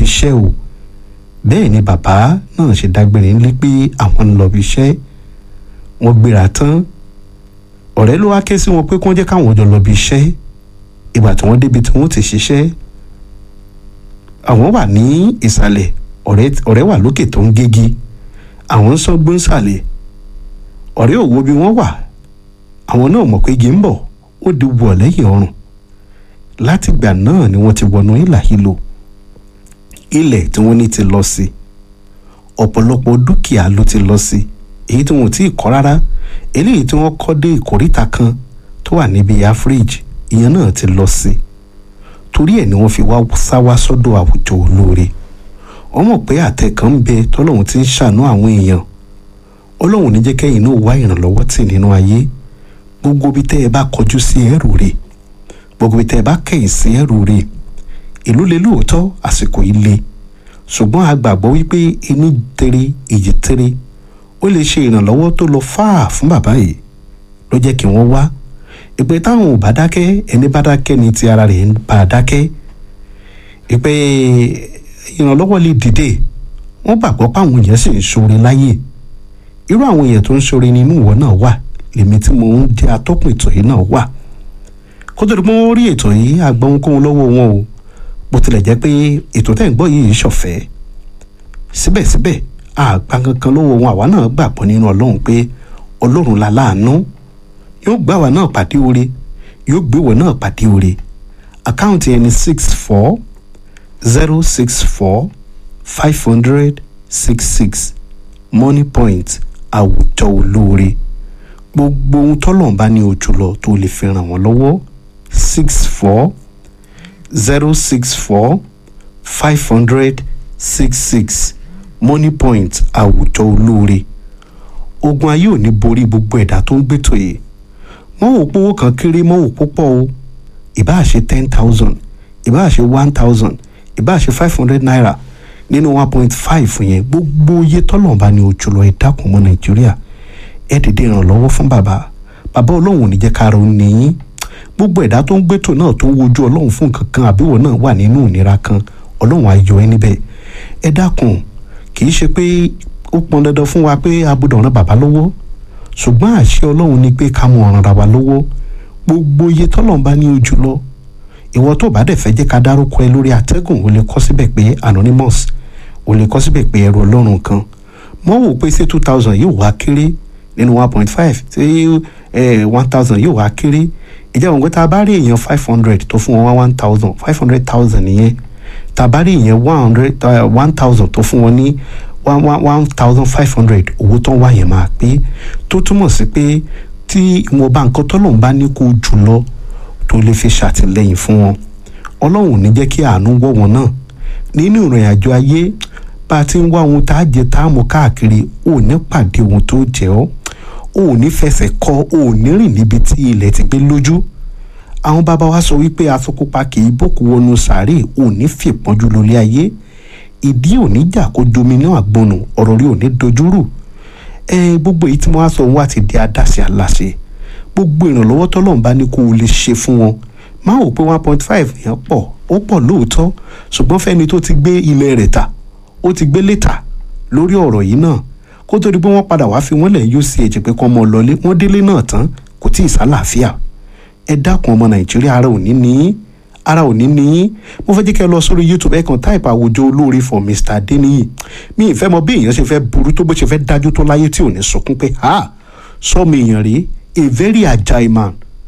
bí iṣẹ́ o bẹ́ẹ̀ ni bàbá náà ṣe dágbére ńlé pé àwọn ń lọ bí iṣẹ́ wọ́n gbéra tán ọ̀rẹ́ ló wá ké sí wọn pé kí wọ́n jẹ́ káwọn jọ lọ bí iṣẹ́ ìgbà tí wọ́n débi tí wọ́n ti ṣiṣẹ́ àwọn wà ní ìsàlẹ̀ ọ̀rẹ́ wà lókè tó ń gégi àwọn ń sọ gbóǹsàlẹ̀ ọ̀rẹ́ ò wo bí wọ́n wà àwọn náà mọ̀ pé igi ń bọ̀ ó di wọ̀ lẹ́yìn ọrùn látìgbà náà ni wọ́n ti wọnú ìlà hílò ilẹ̀ tí wọ́n ní ti lọ sí ọ̀pọ̀lọpọ̀ dúkìá ló ti lọ sí èyí tí wọn ò tí ì kọ́ rárá eléyìí tí wọ́n kọ́ dé ìkóríta kan tó wà níbi áfíríjì ìyẹn náà ti lọ sí torí ẹ̀ ni wọ́n fi wá sáwá sọ́dọ̀ àwùjọ olóore wọ́n mọ̀ pé àtẹ kan ń bẹ tọ́lọ́hún ti ń ṣàánú àwọn èèyàn ọlọ́hun ní jẹ́ kẹ́yìn náà wá ìrànlọ́wọ́ tì nínú ayé gbogbo bí tẹ́ ẹ bá kọjú sí ẹrù rè gbogbo bí tẹ́ ẹ bá kẹ̀yìn sí ẹrù rè ìlú le lóòótọ́ àsìkò yìí le ṣùgbọ́n a gbàgbọ́ wípé ẹni tere èjì tere ó lè ṣe ìrànlọ́wọ́ tó lọ fáà fún bàbá yìí ló jẹ́ kí wọ́n wá ìpè táwọn ò bá dákẹ́ ẹni bá dákẹ́ ni ti ara rẹ̀ ń bá a dákẹ́ ìpè ìrànlọ́wọ́ lè dìde wọ́n gbàgbọ́ pé àwọn èèyàn sì ń ṣoore láyè irú àwọn èèyàn tó ń ṣoore nínú ìwọ náà wà lèmi tí mo ń jẹ́ atọ́kùn ètò yìí náà wà kó tó di pé wọ́n rí ètò yìí àgbọ̀nkóhun lọ́wọ́ wọn o bó tilẹ̀ jẹ́ pé ètò tẹ́ ń gbọ́ yìí ṣọ̀fẹ́ síbẹ̀síbẹ̀ àgbà kankan lọ́wọ́ wọn àwa náà gbàgbọ́ nínú ọlọ́run pé ọlọ́run la láàánú yóò gbà wá náà pàdé oore yóò gbé wọ náà pàdé oore àkáǹtì ẹni six four zero six four five hundred six six money point àwùjọ olóore gbogbo ohun tọ́lọ́run bá ní ojú lọ tó lè fi ràn wọ́n lọ́wọ́ six four zero six four five hundred six six money point àwùjọ olóore ogun ayé ò ní borí gbogbo ẹ̀dá tó ń gbètò yìí mọ́ wò pówó kan kéré mọ́ wò púpọ̀ o ìbáà ṣe ten thousand ìbáà ṣe one thousand ìbáà ṣe five hundred naira nínú one point five yẹn gbogbo iye tọ́lọ̀ bá ní ojú lọ ẹ dákun mọ́ nàìjíríà ẹ dìde ìrànlọ́wọ́ fún bàbá bàbá ọlọ́run ò ní jẹ́ kára ó níyìn gbogbo ẹ̀dá tó ń gbẹ́tò náà tó ń wojú ọlọ́run fún nǹkan kan àbíwọ̀ náà wà nínú ìnira kan ọlọ́run á yọ ẹ́ níbẹ̀ ẹ dákun kì í ṣe pé ó pọn dandan fún wa pé a gbọ́dọ̀ ràn bàbá lọ́wọ́ ṣùgbọ́n àṣẹ ọlọ́run ni pé ká mú ọ̀ràn ra wa lọ́wọ́ gbogbo iye tọ́lọ̀ bá ní ojú lọ ìwọ tó bá dẹ̀ fẹ́ jẹ́ ká dárúkọ ẹ lórí àtẹ́gùn o lè kọ síbẹ̀ pé anonymous o lè kọ síbẹ̀ pé ẹrù ọlọ́run kan mọ́ wò pé ṣé two thousand yóò wá kéré nínú one point five ṣé one thousand yóò wá kéré ìjẹ́ òun pé tá a bá rí èèyàn five hundred tó fún wọn one thousand five hundred thousand nìyẹn tá a bá rí èèyàn one hundred one thousand tó fún wọn ní one one one thousand five hundred owó tó ń wá yẹn máa pé tó túmọ̀ sí pé tí ìwọ̀nba nǹkan tọ́lọ́run bá ní kó jù lọ tó lè fi ṣàtìlẹ́yìn fún wọn ọlọ́run ò ní jẹ́ kí àánú wọ̀ wọn náà nínú ìrìn àjò ayé bá a ti ń wá ohun tá a jẹ tá a mú káàkiri ò ní pàdé ohun tó jẹ ọ́ ò ní fẹsẹ̀ kọ ò ní rìn níbi tí ilẹ̀ ti gbé lójú àwọn bàbá wa sọ wípé asokópa kì í bòkú wọnú sàárè ò ní fìpọ́njú lórí ayé ìdí ò ní jà kó domi náà gbọnù ọ̀rọ̀ rí ò ní dojúrù ẹ gbogbo èyí tí wọ́n á sọ wọ́n àti di adáṣe aláṣẹ gbogbo ìrànlọ́wọ́ tọ́lọ́run bá ní kó o lè ṣe fún wọn máa wò pé one point five yẹn pọ̀ ó pọ̀ lóòótọ́ ṣùgbọ́n fẹ́ni tó ti gbé ilẹ̀ rẹ̀ tà ó ti gbé lẹ́tà lórí ọ̀rọ̀ yìí náà kó tó di pé wọ́n padà wá fi wọ́n lẹ̀ yóò sí ẹ̀jẹ̀ pé kọ́ ọmọ lọlé wọ́n délé náà tán kò tí ì sálàáfíà ẹ dákun ọmọ nàìjíríà ara ò ní ní ara ò ní ní mo fẹ́ jẹ́ kẹ́ ẹ lọ sórí youtube ẹ kàn táìpù àwùjọ olóore for mr adeniyi mi ì fẹ́ mọ bí èèyàn ṣe fẹ́ burú tó bó ṣe fẹ́ dájú tó láyé tí ò ní sunkún pé ha sọmi èèyàn rèé a very agile man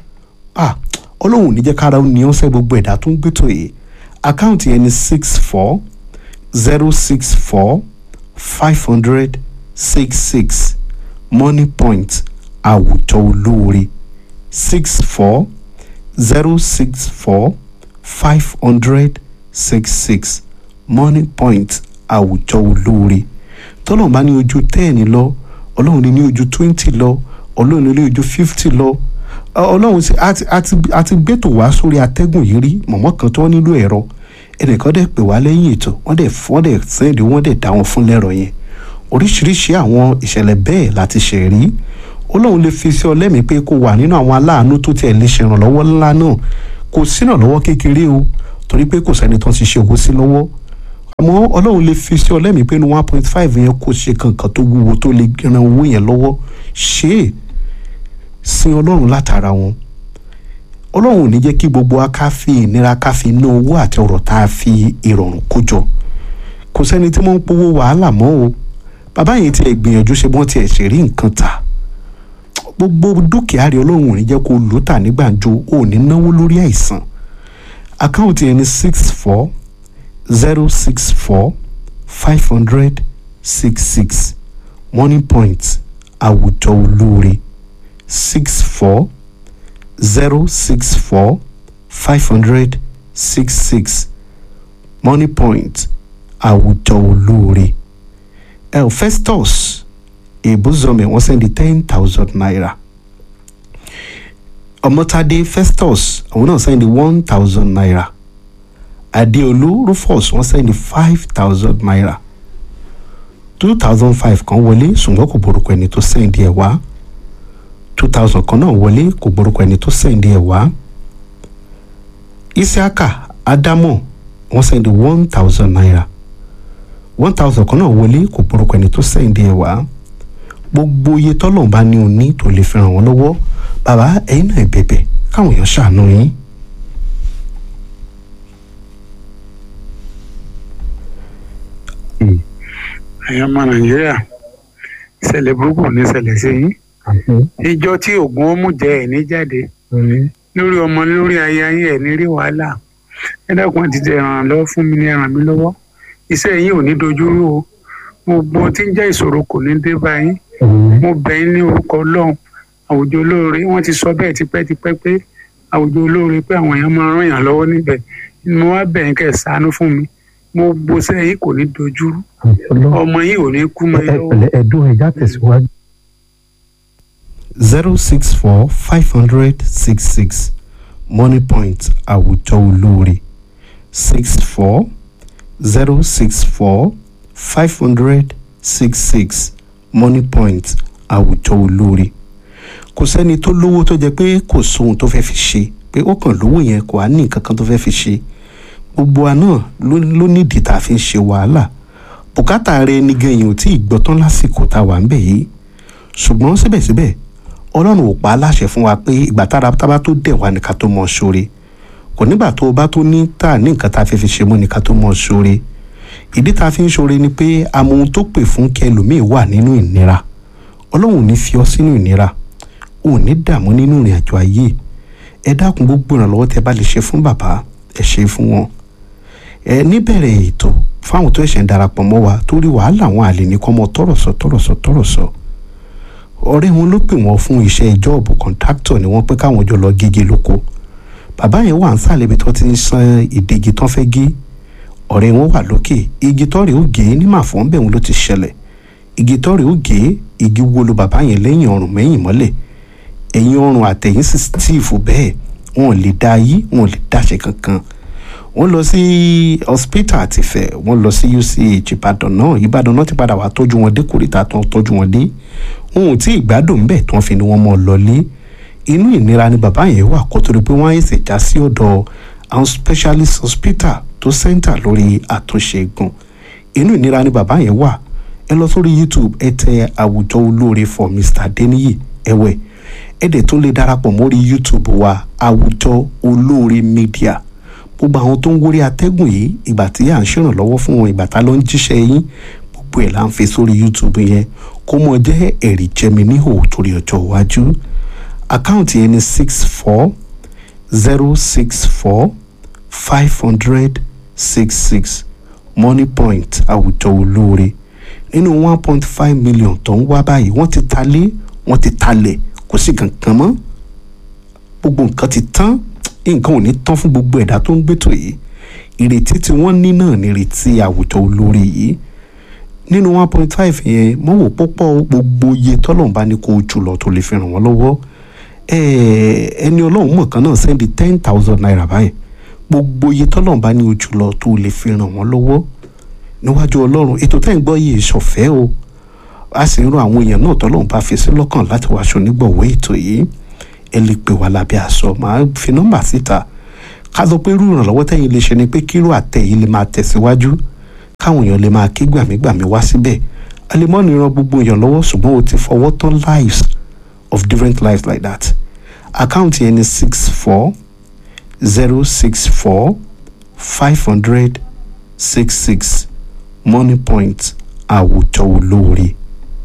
ah ọlọ́run ò ní jẹ́ kára ó ní ọ́sẹ́ gbogbo ẹ̀dá tó ń gbẹ́tọ̀ yìí àkáǹtì ẹni six four zero six four five hundred six six money point àwùjọ olóore six four zero six four five hundred six six money point àwùjọ olóore tọ́lọ̀ bá ní ojú ten lọ ọlọ́run ní ní ojú twenty lọ ọlọ́run ní ojú fifty lọ ọlọ́run àti gbẹ́tò wá sórí atẹ́gùn yìí rí mọ̀mọ́ kan tó nílò ẹ̀rọ ẹnìkan dẹ̀ pè wá lẹ́yìn ètò wọ́n dẹ̀ wọ́n dẹ̀ sẹ́ẹ̀dì wọ́n dẹ̀ dá wọn fún lẹ́rọ yẹn oríṣiríṣi àwọn ìṣẹ̀lẹ̀ bẹ́ẹ̀ láti ṣe rí ọlọ́run lè fi sí ọ lẹ́mìí pé kó wà nínú àwọn aláàánú tó tiẹ̀ lè ṣèrànlọ́wọ́ ńlá náà kò sínàlọ́wọ́ kékeré o torí pé kò sẹ́ni tó ń ṣiṣẹ́ owó sí lọ́wọ́ àmọ́ ọlọ́run lè fi sí ọlẹ́mìí pé ní one point five yẹn kò ṣe kankan tó wúwo tó lè ran owó yẹn lọ́wọ́ ṣe é sin ọlọ́run látara wọn ọlọ́run ò ní jẹ́ kí gbogbo wa ká fi ìnira ká fi ná owó àti ọ̀rọ̀ tá a fi ìrọ̀rùn kó jọ kò sẹ́ni tí wọ́n ń powó wàhálà mọ́ o bàbá yẹn tiẹ̀ gbìyànjú ṣe bọ́n tiẹ̀ ṣe rí nǹkan tà gbogbo dúkìá rẹ ọlọ́run ò ní jẹ́ kó lò tà ní gbàǹjo ò ní náwó lórí àìsàn àkáǹtì yẹn ní six four zero six four five hundred six six money point àwùjọ olóore six four zero six four five hundred six six money point àwùjọ olóore el festus ebuzome wọ́n sẹ́ndí ten thousand naira ọmọtadé festus àwọn náà sẹ́ndí one thousand naira adéolú rufus wọ́n sẹ́ndí five thousand naira two thousand five kan wọlé ṣùgbọ́n kò borúkọ ẹni tó sẹ́ndí ẹ̀ wá two thousand kan náà wọlé kò borúkọ ẹni tó sẹ́ndí ẹ̀ wá isiaka adamu wọ́n sẹ́ndí one thousand naira one thousand kan náà wọlé kò borúkọ ẹni tó sẹ́ndí ẹ̀ wá gbogbo iye tọ́lọ̀ bá ní o ní tó lè fi ràn wọ́n lọ́wọ́ bàbá ẹ̀yin náà bẹ̀bẹ̀ káwọn èèyàn ṣàánú yín. ẹ̀yin ọmọ nàìjíríà ìṣẹ̀lẹ̀ burúkú ní ìṣẹ̀lẹ̀ sí yín ìjọ tí oògùn ọmú jẹ ẹ̀ ní jáde lórí ọmọ lórí aya yín ẹ̀ ní rí wàhálà ẹ dákun ti tẹ ràn lọ́wọ́ fún mi ní ẹ ràn mí lọ́wọ́ iṣẹ́ yín ò ní dojúrú o gbogbo tí ń jẹ́ ìṣòro kò ní dé bá yín mo bẹ̀ yín ní orúkọ ọlọ́run àwùjọ olóore wọ́n ti sọ bẹ́ẹ̀ tipẹ́tipẹ́ pé àwùjọ olóore pé àwọn èèyàn máa ràn yàn lọ́wọ́ níbẹ̀ mo wá bẹ̀ yín kẹ́ ẹ̀ ṣàánú fún mi mo gbọ́ sẹ́yìn kò ní dojúrú ọmọ yìí ò ní kú mọ́ ẹ lọ́wọ́. ẹ̀dùn ẹ̀já tẹ̀síwájú. zero six four five hundred six six money point àwùjọ olóore six four zero six four five hundred six six money point àwùjọ olóore kò sẹ́ni tó lówó tó jẹ́ pé kò sóhun tó fẹ́ fi ṣe pé ó kàn lówó yẹn kò á ní nǹkan kan tó fẹ́ fi ṣe gbogbo wa náà ló nídìí tá a fi ń ṣe wàhálà bùkátà rẹ ní gẹ̀yìn ò tí ì gbọ́ tán lásìkò tá a wà ń bẹ̀ yìí ṣùgbọ́n síbẹ̀síbẹ̀ ọlọ́run ò pa á láṣẹ fún wa pé ìgbà tára tábà tó dẹ̀ wá ní ká tó mọ̀ ṣoore kò nígbà tó o bá tó ní tà ní nǹkan tá a fẹ́ fi ṣe mọ́ ní ká tó mọ̀ ṣoore ìdí tá a fi ń ṣoore ni pé àmọ́ ohun tó pè fún kẹlòmíì wà nínú ìnira ọlọ́run ò ní fi ọ́ sínú ìnira ò ní dààmú nínú ìrìn àjò ayé ẹ dákun gbogbo ìrànlọ́wọ́ tẹ bá lè ṣe fún bàbá ẹ ṣe fún wọn ẹ níbẹ̀rẹ̀ ètò fáwọn tó ẹ̀ṣẹ̀ ń darapọ̀ mọ́ wa torí wàhálà àwọn àlè ní kọ́ mọ́ tọ̀rọ̀sọ tọ̀rọ̀sọ tọ̀rọ̀sọ ọ̀rẹ́ wọn ló pè wọ́n fún iṣẹ́ jọ́ọ̀bù kọ̀ǹtáktọ̀ ni wọ́n pẹ́ káwọn jọ lọ gége lóko bàbá yẹn wà ń sàlẹ̀ ibi tó ti ń san ìdígi tán fẹ́ gé ọ̀rẹ́ wọn wà lókè igi tọ́rẹ̀ ó gé ní màfọ́n bẹ́ẹ̀ wọn ló ti ṣẹlẹ̀ igi tọ́rẹ̀ ó gé igi wo lu bàbá yẹn lẹ́yìn ọrùn mẹ́yìn mọ́lẹ̀ ẹ̀yìn ọrùn àtẹ̀yìn sì steve bẹ́ẹ̀ wọn ò lè dá yí wọn ò lè dáṣe kankan wọ́n lọ sí hospital àtìfẹ́ wọ́n lọ sí uch ìbàdàn náà ìbàdàn náà ti padà wá tọ́jú wọn dé kórìíta tó tọ́jú wọn dé wọn ò tí ì gbádùn bẹ́ẹ̀ tí wọ́n fi ni wọ́n mọ̀ lọlé inú ìnira ni bàbá yẹn wà kó torí pé wọ́n á ṣe já sí ọ̀dọ̀ àwọn specialist hospital tó center lórí àtúnṣe egun inú ìnira ni bàbá yẹn wà ẹ lọ sórí youtube ẹ tẹ àwùjọ olóore for mr adeniyi ẹwẹ ẹ dẹ̀ tún lè darapọ̀ mórí youtube wa àwùjọ olóore media gbogbo àwọn tó ń wórí atẹ́gùn yìí ìgbà tí à ń ṣèrànlọ́wọ́ fún wọn ìgbà tá ló ń jíṣẹ́ yín gbogbo ẹ̀ là ń fi sórí youtube yẹn kó mọ jẹ́ ẹ̀rí jẹmi níhò torí ọjọ́ iwájú àkáǹtì yẹn ni six four zero six four five hundred six six money point àwùjọ olóore nínú one point five million tó ń wá báyìí wọ́n ti talé wọ́n ti talẹ̀ kò sí kankan mọ́ gbogbo nǹkan ti tán nǹkan ò ní tán fún gbogbo ẹ̀dá tó ń gbètò yìí ìrètí tí wọ́n ní náà ní ìrètí àwùjọ olóore yìí nínú one point five yẹn mo wò púpọ̀ gbogbo iye tọ́lọ́run bá ní kó o jù lọ tó lè fi ràn wọ́n lọ́wọ́ ẹni ọlọ́run mọ̀ kan náà sẹ́ndí ten thousand naira báyìí gbogbo iye tọ́lọ́run bá ní o jù lọ tó lè fi ràn wọ́n lọ́wọ́ níwájú ọlọ́run ètò tẹ́ ń gbọ́ yìí ṣọ̀fẹ́ o a sì ń ran àwọn èèyàn náà tọ́lọ́run bá fi sí lọ́kàn láti wá aṣọ onígbọ̀wọ́ ètò yìí ẹ lè pè wá lábẹ́ aṣọ màá fi nọ́mbà síta ká sọ pé irú ìrànlọ́wọ́ tẹ́yìn lè ṣe ni pé kíró àtẹ yìí lè máa tẹ̀síwájú káwọn èèyàn lè máa ké gbàmígbàmí wá síbẹ̀ alimọ́ni ran gbogbo èèyàn lọ́wọ́ ṣùgbọ́n o ti fọwọ́ tán lives of different lives like that àkáǹtì yẹn ni six four zero six four five hundred six six money point àwùjọ olóore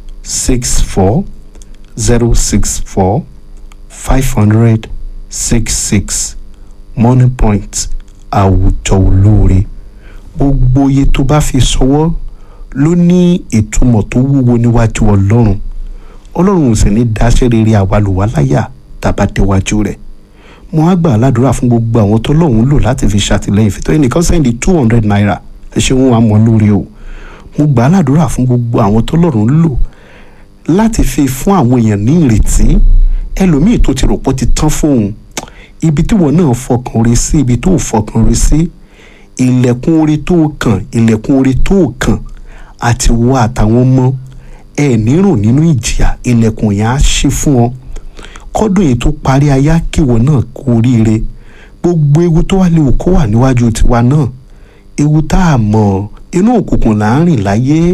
six four zero six four five hundred six six money point àwùjọ olóore gbogbo iye tó bá fi ṣọwọ́ ló ní ìtumọ̀ tó wúwo níwájú ọlọ́run ọlọ́run ò sì ní dáṣẹ́ rere àwalùwà láyà tàbá déwájú rẹ̀ mo á gbà ládùúrà fún gbogbo àwọn tó lọ́hùn lò láti fi ṣàtìlẹ́yìn fìtọ́ ẹnìkan sẹ́ndí two hundred naira ẹ ṣeun àmọ́ lórí o mo gbà ládùúrà fún gbogbo àwọn tó lọ́rùn lò láti fi fún àwọn èèyàn ní ìrètí ẹlòmíì tó ti rò pé ó ti tán fóun ibi tí wọn náà fọkàn rí sí ibi tó fọkàn rí sí ilẹ̀kùn orí tó kàn ilẹ̀kùn orí tó kàn àti wọ àtàwọn ọmọ ẹ nírò nínú ìjìyà ilẹ̀kùn yẹn á ṣí fún ọ kọ́dún yìí tó parí ayá kíwọ náà kú oríire gbogbo ewu tó wà léwu kó wà níwájú tiwa náà ewu tá a mọ̀ inú òkùnkùn là ń rìn láyé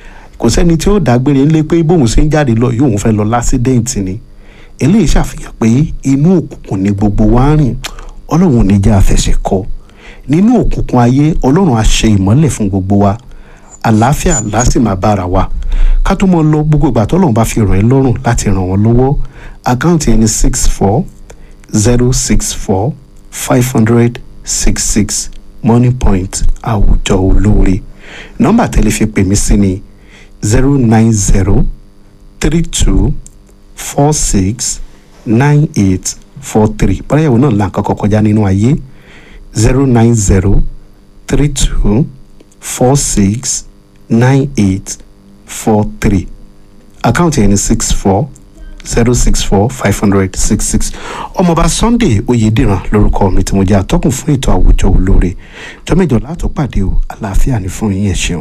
kò sẹ́ni tí ó dágbére ńlé pé bóun ṣe ń jáde lọ yóò fẹ́ lọ lásídẹ́ǹtì ni eléyìí ṣàfihàn pé inú òkùnkùn ni gbogbo wa ń rìn ọlọ́run ò ní jẹ́ àfẹsẹ̀ kọ nínú òkùnkùn ayé ọlọ́run á ṣe ìmọ́lẹ̀ fún gbogbo wa àlàáfíà lásì máa bára wa ká tó mọ lọ gbogbo ìgbà tọ́lọ́run bá fi ràn ẹ́ lọ́rùn láti ràn wọ́n lọ́wọ́ àkáǹtì ẹni six four zero six four five hundred six six money point àwùjọ olóore nọ́mbà tẹ́lẹ̀ fi pè mí sí ni zero nine zero three two four six nine eight four three báyẹ̀wò náà là ń kọ́kọ́ kọjá nínú ayé zero nine zero three two four six nine eight four three àkáǹtì ẹni six four zero six four five hundred six six ọmọọba sunday oyèdèrán lórúkọ mi tí mo jẹ́ atọ́kùn fún ètò àwùjọ olóore jọ́mẹ́jọ látọ̀ pàdé o àlàáfíà ní fún yín ẹ̀ ṣeun.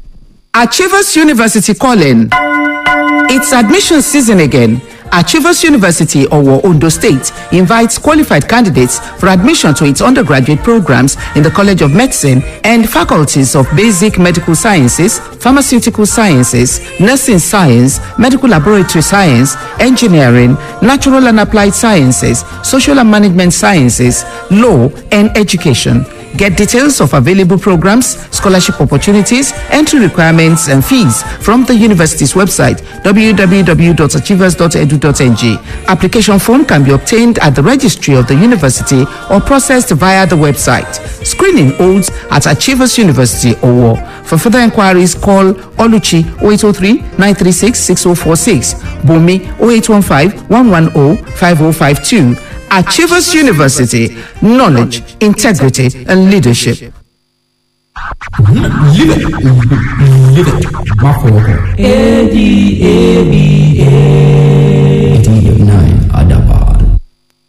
Achievers University calling. It's admission season again. Achievers University, Owo, Ondo State, invites qualified candidates for admission to its undergraduate programs in the College of Medicine and faculties of Basic Medical Sciences, Pharmaceutical Sciences, Nursing Science, Medical Laboratory Science, Engineering, Natural and Applied Sciences, Social and Management Sciences, Law, and Education. Get details of available programs, scholarship opportunities, entry requirements, and fees from the university's website www.achievers.edu.ng. Application form can be obtained at the registry of the university or processed via the website. Screening holds at Achievers University Owo. For further inquiries, call Oluchi 0803 936 6046, Bumi 0815 110 5052. Achievers University, knowledge, integrity, and leadership. Live it. Live it. Má fọwọ́ kàn. A D A B A.